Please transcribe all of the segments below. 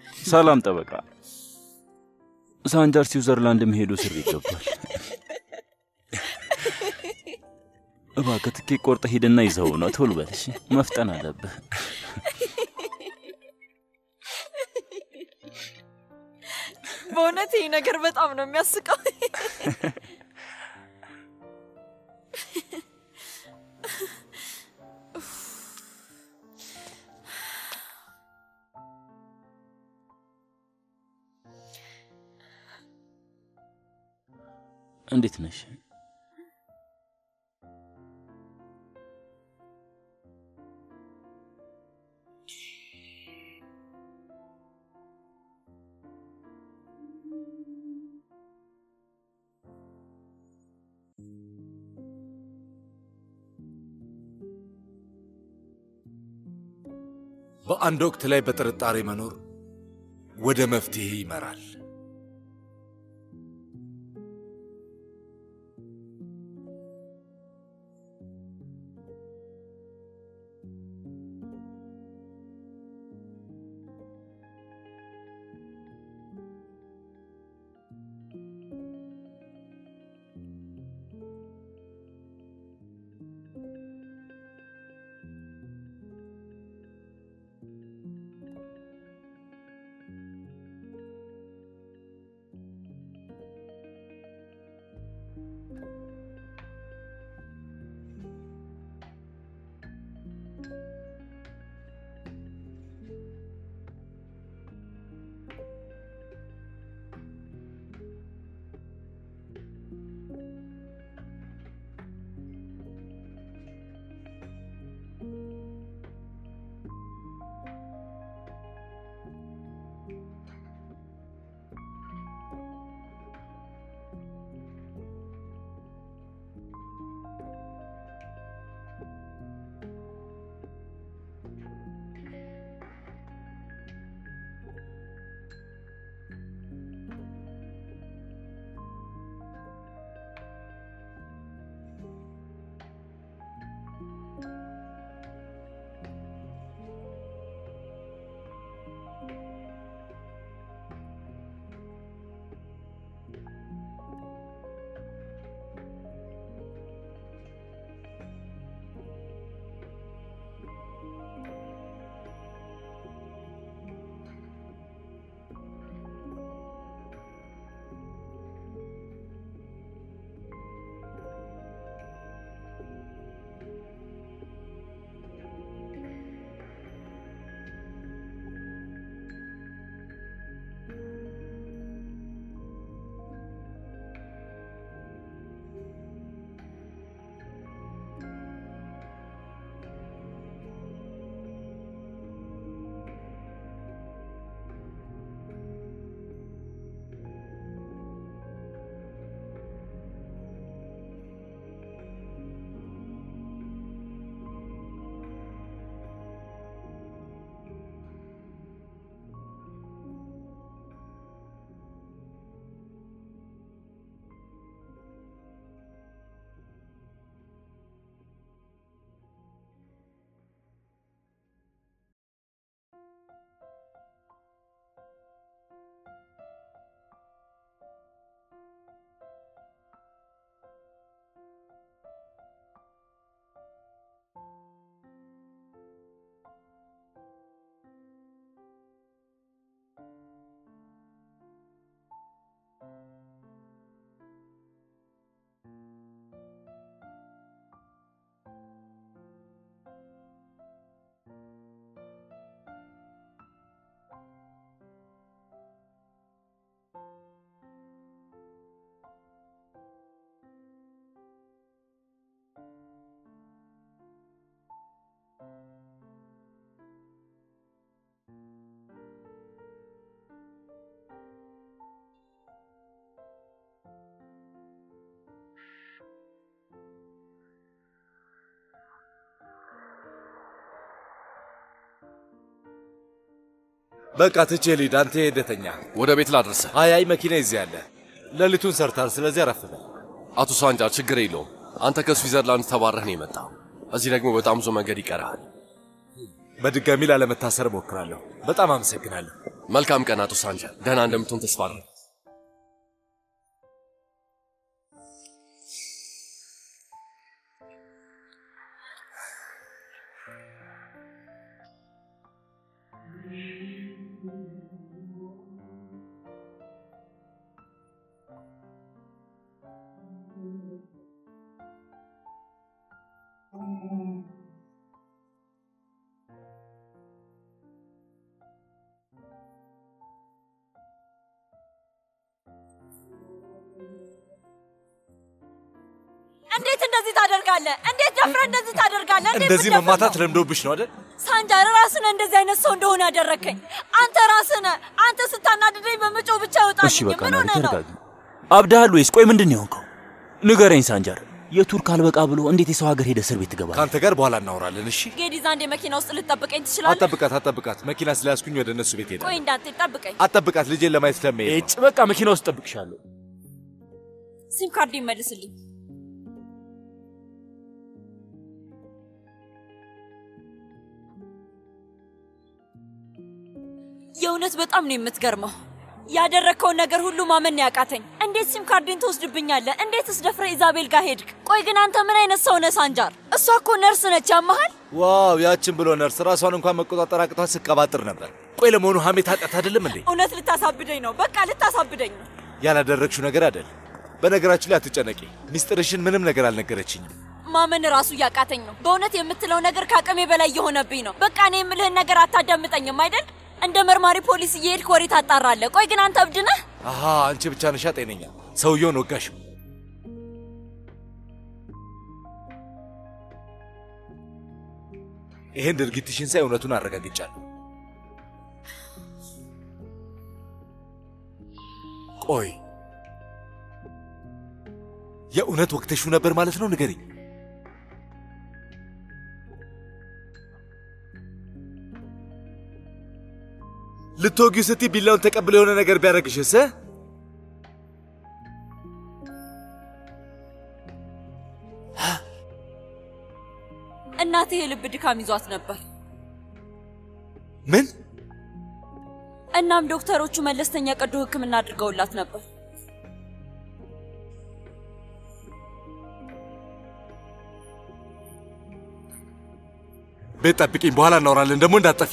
ሰላም ጠበቃ። ሳንጃር ስዊዘርላንድ መሄዱ ስር ይገባል። እባክህ ትኬት ቆርጠህ ሂድና ይዘው ነው። ቶሎ በል እሺ፣ መፍጠን አለብህ። በእውነት ይህ ነገር በጣም ነው የሚያስቀው። እንዴት ነሽ? በአንድ ወቅት ላይ በጥርጣሬ መኖር ወደ መፍትሄ ይመራል። በቃ ትቼ ልሂድ። አንተ ሄደተኛ ወደ ቤት ላድርስህ። አይ አይ መኪና ይዘህ ያለ ሌሊቱን ሰርታል። ስለዚህ አረፍ በል። አቶ ሳንጃር ችግር የለውም። አንተ ከስዊዘርላንድ ተባረህ ነው የመጣው። እዚህ ደግሞ በጣም ብዙ መንገድ ይቀርሃል። በድጋሚ ላለመታሰር እሞክራለሁ። በጣም አመሰግናለሁ። መልካም ቀን አቶ ሳንጃር። ደህና እንደምትሆን ተስፋ አለኝ። እንዴት እንደዚህ ታደርጋለህ? እንዴት ደፍረህ እንደዚህ ታደርጋለህ? እንዴት እንደዚህ ብትደፍር መማታት ነው? ለምዶብሽ ነው አይደል? ሳንጃር ራስህ ነህ እንደዚህ አይነት ሰው እንደሆነ ያደረከኝ። አንተ ራስህ ነህ። አንተ ስታናድደኝ በመጮህ ብቻ ይወጣል። እሺ በቃ ምን ናሪ ሆነህ ነው? ተረጋጊ። አብዳሃል ወይስ? ቆይ ምንድን ነው የሆንከው? ንገረኝ ሳንጃር። የቱርክ አልበቃ ብሎ እንዴት የሰው ሀገር ሄደ እስር ቤት ትገባለህ? ከአንተ ጋር በኋላ እናወራለን። እሺ ጌዲዛ አንዴ መኪና ውስጥ ልትጠብቀኝ ትችላለህ? አጠብቃት፣ አጠብቃት። መኪና ስለያዝኩኝ ወደ እነሱ ቤት ሄዳለሁ። ቆይ እንዳትሄድ ጠብቀኝ። አጠብቃት፣ ልጄን ለማየት ስለመሄድ ነው። እጭ በቃ መኪና ውስጥ ጠብቅሻለሁ። ሲም ካርድ ይመልስልኝ። የእውነት በጣም ነው የምትገርመው። ያደረግከውን ነገር ሁሉ ማመን ያቃተኝ። እንዴት ሲም ካርዴን ትወስድብኛለህ? እንዴትስ ደፍረህ ኢዛቤል ጋር ሄድክ? ቆይ ግን አንተ ምን አይነት ሰው ነህ ሳንጃር? እሷ እኮ ነርስ ነች። ያመሃል? ዋው ያችን ብሎ ነርስ ራሷን እንኳን መቆጣጠር አቅቷት ስቀባጥር ነበር። ቆይ ለመሆኑ ሀሜት ኃጢአት አይደለም እንዴ? እውነት ልታሳብደኝ ነው። በቃ ልታሳብደኝ ነው። ያላደረግሽው ነገር አይደል? በነገራችሁ ላይ አትጨነቂ። ሚስጥርሽን ምንም ነገር አልነገረችኝም። ማመን ራሱ እያቃተኝ ነው። በእውነት የምትለው ነገር ከአቅሜ በላይ እየሆነብኝ ነው። በቃ እኔ የምልህን ነገር አታዳምጠኝም አይደል? እንደ መርማሪ ፖሊስ እየሄድክ ወሬ ታጣራለህ። ቆይ ግን አንተ እብድ ነህ? አሃ አንቺ ብቻ ነሻ ጤነኛ። ሰውየውን ወጋሽው። ይሄን ድርጊትሽን ሳይ እውነቱን አረጋግጫለሁ። ቆይ የእውነት ወቅተሽው ነበር ማለት ነው? ንገሪኝ። ልትወጊው ስትይ ቢላውን ተቀብሎ የሆነ ነገር ቢያደርግሽስ? እ? እናቴ የልብ ድካም ይዟት ነበር። ምን? እናም ዶክተሮቹ መለስተኛ ቀዶ ሕክምና አድርገውላት ነበር። ቤት ጠብቂኝ፣ በኋላ እናወራለን። ደግሞ እንዳትጠፊ።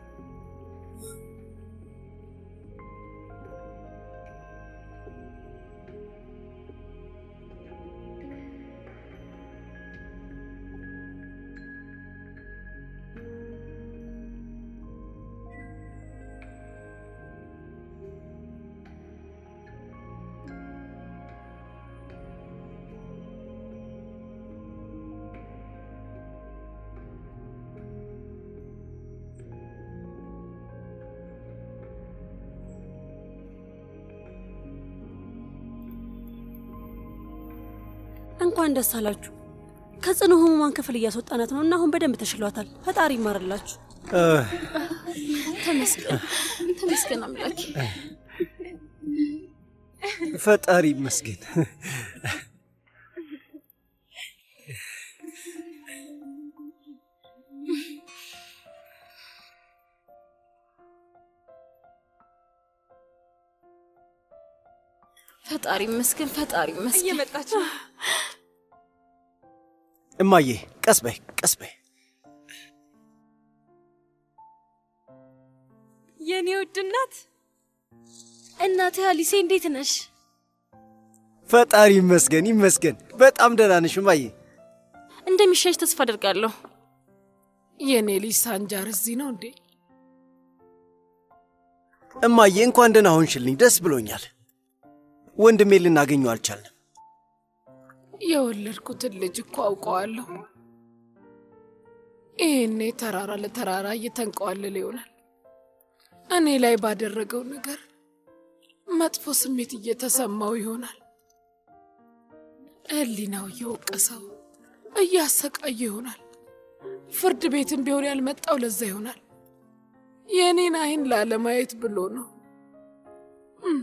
እንኳን ደስ አላችሁ። ከጽኑ ህሙማን ክፍል እያስወጣናት ነው እና አሁን በደንብ ተሽሏታል። ፈጣሪ ይማርላችሁ። ተመስገን ተመስገን አምላኬ። ፈጣሪ ይመስገን። ፈጣሪ ይመስገን ፈጣሪ ይመስገን። እየመጣች ነው። እማዬ ቀስ በይ ቀስ በይ። የኔ ውድ እናት እናቴ አሊሴ እንዴት ነሽ? ፈጣሪ ይመስገን ይመስገን። በጣም ደህና ነሽ እማዬ? እንደሚሻሽ ተስፋ አደርጋለሁ። የኔ ልጅ ሳንጃር እዚህ ነው እንዴ? እማዬ እንኳን ደህና ሆንሽልኝ፣ ደስ ብሎኛል። ወንድሜ ልናገኘው አልቻልንም። የወለድኩትን ልጅ እኮ አውቀዋለሁ። ይህኔ ተራራ ለተራራ እየተንቀዋለለ ይሆናል። እኔ ላይ ባደረገው ነገር መጥፎ ስሜት እየተሰማው ይሆናል። ሕሊናው እየወቀሰው እያሰቃየ ይሆናል። ፍርድ ቤትም ቢሆን ያልመጣው ለዛ ይሆናል። የእኔን አይን ላለማየት ብሎ ነው። እም።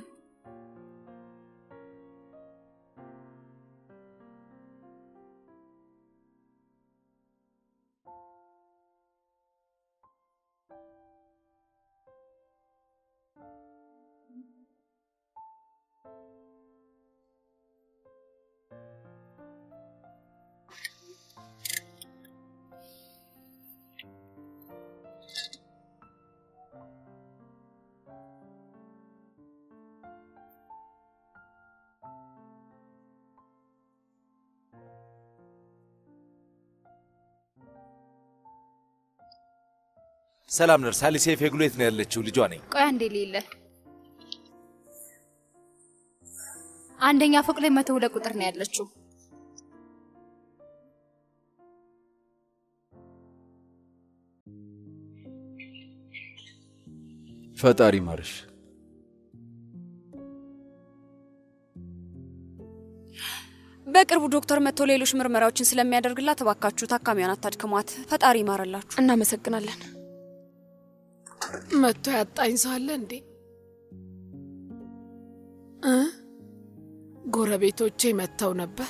ሰላም ነርስ። አሊሴ ፌግሎ የት ነው ያለችው? ልጇ ነኝ። ቆይ አንዴ ሌለ አንደኛ ፎቅ ላይ መቶ ሁለት ቁጥር ነው ያለችው። ፈጣሪ ማርሽ። በቅርቡ ዶክተር መጥቶ ሌሎች ምርመራዎችን ስለሚያደርግላት እባካችሁ ታካሚዋን አታድክሟት። ፈጣሪ ይማርላችሁ። እናመሰግናለን። መጥቶ ያጣኝ ሰው አለ እንዴ? እ ጎረቤቶቼ መጥተው ነበር።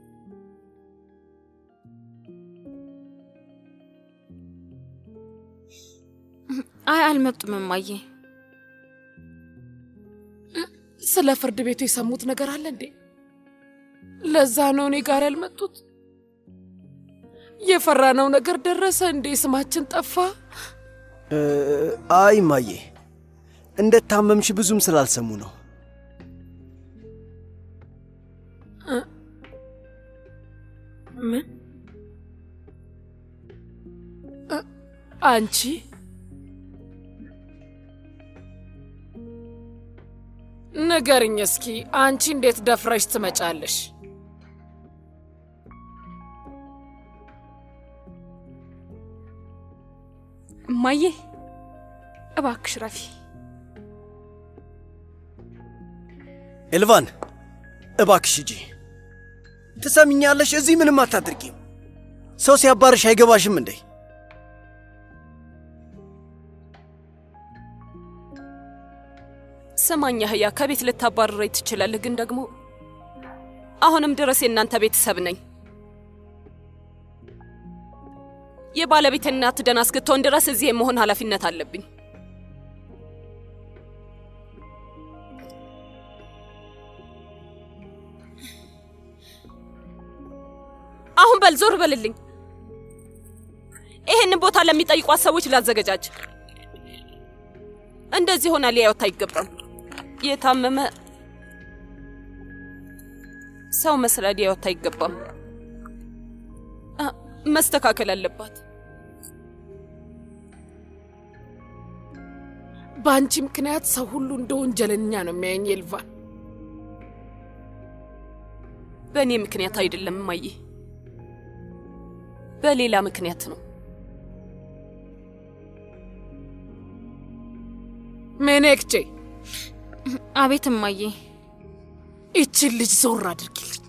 አይ አልመጡም እማዬ። ስለ ፍርድ ቤቱ የሰሙት ነገር አለ እንዴ? ለዛ ነው እኔ ጋር ያልመጡት። የፈራነው ነገር ደረሰ እንዴ? ስማችን ጠፋ። እ፣ አይ ማዬ፣ እንደታመምሽ ብዙም ስላልሰሙ ነው። ምን? እ፣ አንቺ ንገርኝ እስኪ አንቺ እንዴት ደፍረሽ ትመጫለሽ? እማዬ እባክሽ ረፊ። ኤልቫን እባክሽ ሂጂ። ትሰሚኛለሽ? እዚህ ምንም አታድርጊም። ሰው ሲያባርሽ አይገባሽም እንዴ? ስማኝ ያህያ፣ ከቤት ልታባርረኝ ትችላለህ፣ ግን ደግሞ አሁንም ድረስ የእናንተ ቤተሰብ ነኝ። የባለቤት እናት ደህና እስክትሆን ድረስ እዚህ የመሆን ኃላፊነት አለብኝ። አሁን በል ዞር በልልኝ። ይሄንን ቦታ ለሚጠይቋት ሰዎች ላዘገጃጅ። እንደዚህ ሆና ሊያዩት አይገባም። የታመመ ሰው መስላ ሊያዩት አይገባም። አ፣ መስተካከል አለባት። በአንቺ ምክንያት ሰው ሁሉ እንደ ወንጀለኛ ነው የሚያየኝ ኤልቫን። በእኔ ምክንያት አይደለም እማዬ፣ በሌላ ምክንያት ነው። ሜኔክቼ አቤት እማዬ። ይችን ልጅ ዞር አድርጊልኝ።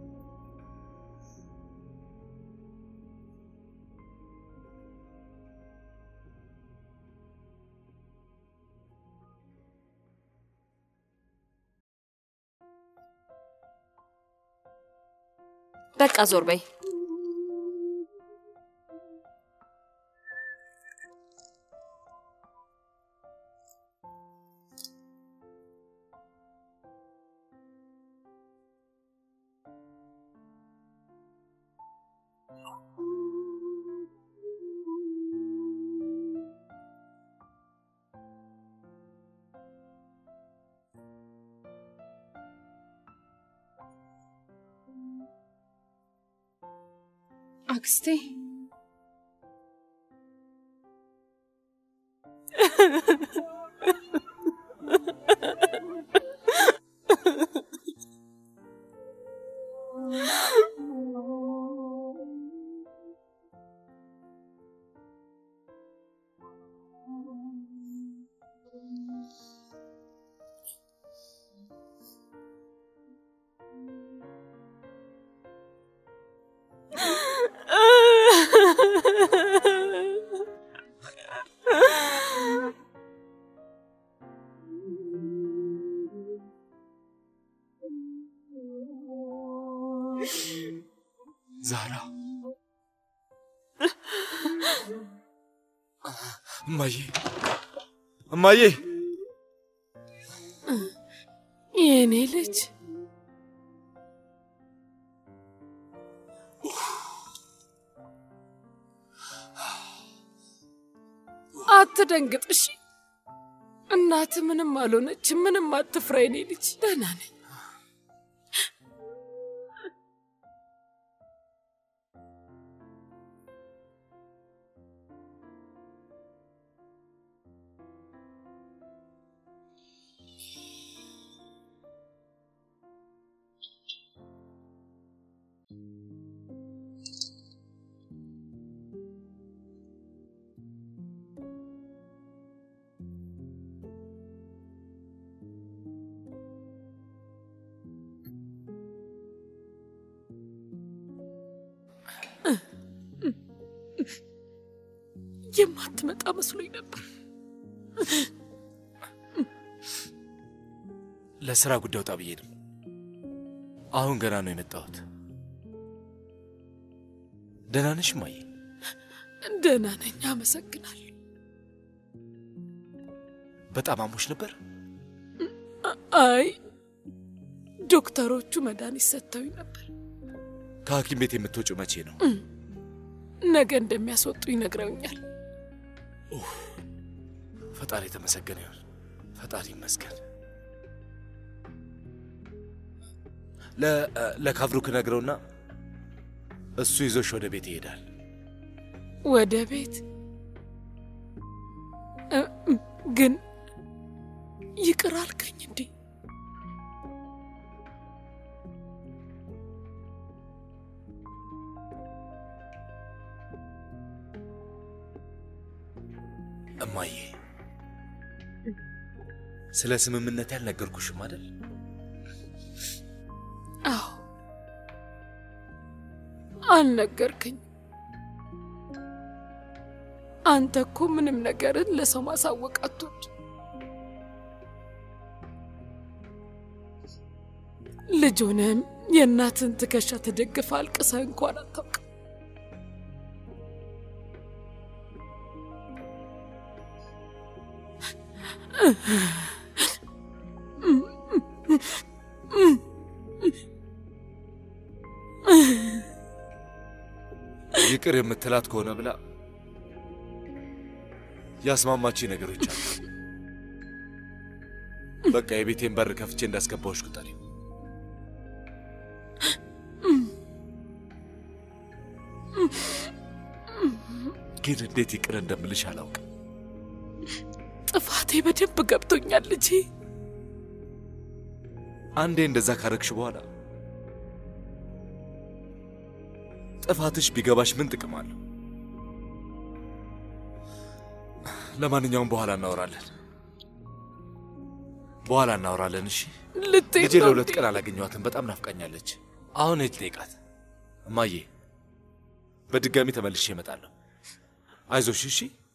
በቃ ዞር በይ። አክስቴ ዛራ እማዬ እማዬ የእኔ ልጅ አትደንግጥ እሺ። እናት ምንም አልሆነች። ምንም አትፍራ የኔ ልጅ፣ ደህና ነኝ። የማትመጣ መስሎኝ ነበር። ለስራ ጉዳይ ወጣ ብዬ ነው። አሁን ገና ነው የመጣሁት። ደህና ነሽ እማዬ? ደህና ነኝ፣ አመሰግናለሁ። በጣም አሞሽ ነበር? አይ ዶክተሮቹ መድኃኒት ሰጥተውኝ ነበር። ከሐኪም ቤት የምትወጪው መቼ ነው? ነገ እንደሚያስወጡ ይነግረውኛል። ፈጣሪ የተመሰገነ ይሁን። ፈጣሪ ይመስገን። ለ- ለካብሩክ ነግረውና እሱ ይዞሽ ወደ ቤት ይሄዳል። ወደ ቤት እ- እ- ግን ይቅር አልከኝ እንዴ? እማዬ ስለ ስምምነት ያልነገርኩሽም አይደል? አዎ አልነገርከኝ። አንተ እኮ ምንም ነገርን ለሰው ማሳወቅ አትወድ። ልጅ ሆነህም የእናትን ትከሻ ተደግፈ አልቅሰህ እንኳን አታውቅም። ይቅር የምትላት ከሆነ ብላ ያስማማች ነገሮች አሉ። በቃ የቤቴን በር ከፍቼ እንዳስገባዎች ቁጠሪ። ግን እንዴት ይቅር እንደምልሽ አላውቅም። ጥፋቴ በደንብ ገብቶኛል ልጄ። አንዴ እንደዛ ካረግሽ በኋላ ጥፋትሽ ቢገባሽ ምን ጥቅም አለው? ለማንኛውም በኋላ እናወራለን። በኋላ እናወራለን። እሺ። ልትሄድ ልጄ ነው ለሁለት እንዴ? ቀን አላገኘኋትም። በጣም ናፍቃኛለች። አሁን ሂድ ጠይቃት። እማዬ፣ በድጋሚ ተመልሼ እመጣለሁ። አይዞሽ እሺ።